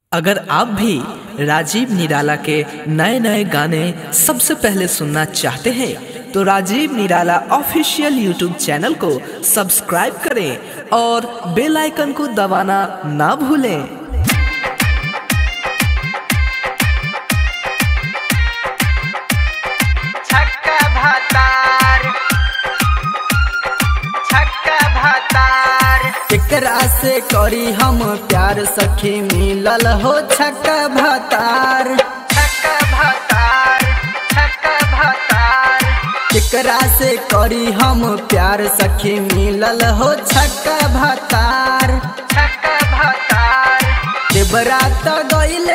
अगर आप भी राजीव निराला के नए नए गाने सबसे पहले सुनना चाहते हैं तो Rajeev Nirala official YouTube channel को सब्सक्राइब करें और बेल आइकन को दबाना ना भूलें छक्का भातार छक्का भातार एकरा से करी हम प्यार सखी मिलल हो छक्का भातार छक्का भातार छक्का भातार एकरा से करी हम प्यार सखी मिलल हो छक्का भातार छक्का भातार देवरात गईले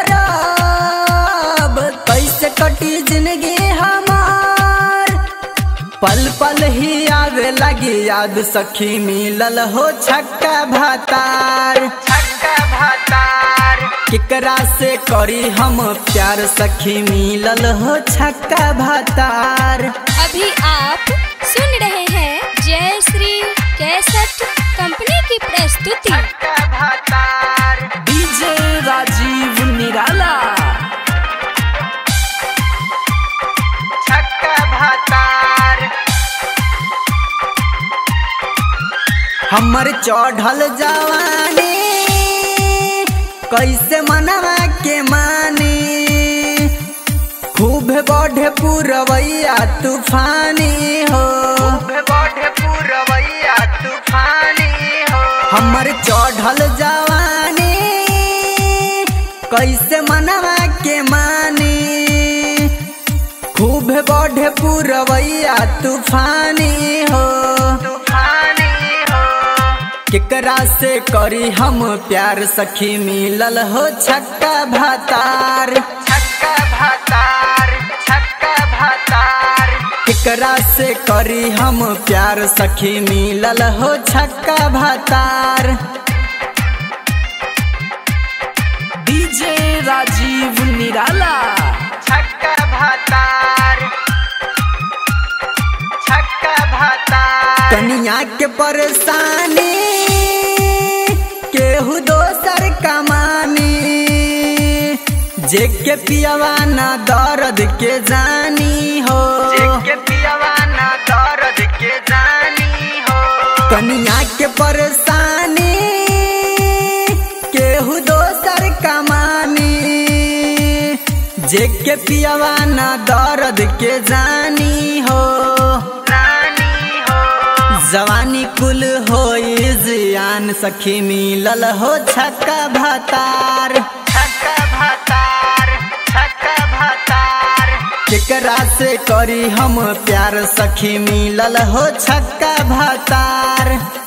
अरब कैसे कटी जिंदगी हमार पल पल ही आवे लगी याद सखी मिलल हो छक्का भातार छक्का भातार केकरा से करी हम प्यार सखी मिलल हो छक्का भातार अभी आप सुन रहे हैं जय श्री कैसेट कंपनी की प्रस्तुति छक्का भातार डीजे राजीव निराला छक्का भातार हमर चढ़ल जवानी कैसे मनवा के मानी खूब बढ़े पुरवैया तूफानी हो बढ़े पूरवैया तूफानी हो हमर चढ़ल जवानी कैसे मनवा के मानी खूब बढ़े पुरवैया तूफानी हो तूफानी हो केकरा से करी हम प्यार सखी मिलल हो छक्का भातार छक्का भातार छक्का भातार केकरा से करी हम प्यार सखी मिलल हो छक्का भातार डीजे राजीव निराला छक्का भातार छक्का भातार कनिया के परेशानी केहू दोसर कमानी जे के पियवा ना दर्द के जानी हो के पियवाना दर्द के जानी हो कनिया के परेशानी केहू दोसर कमानी जे के पियवा ना दर्द के जानी हो रानी हो जवानी कुल हो जियान सखी मिलल हो छक्का भातार छक्का भातार छक्का भातार केकरा से करी हम प्यार सखी मिलल हो छक्का भातार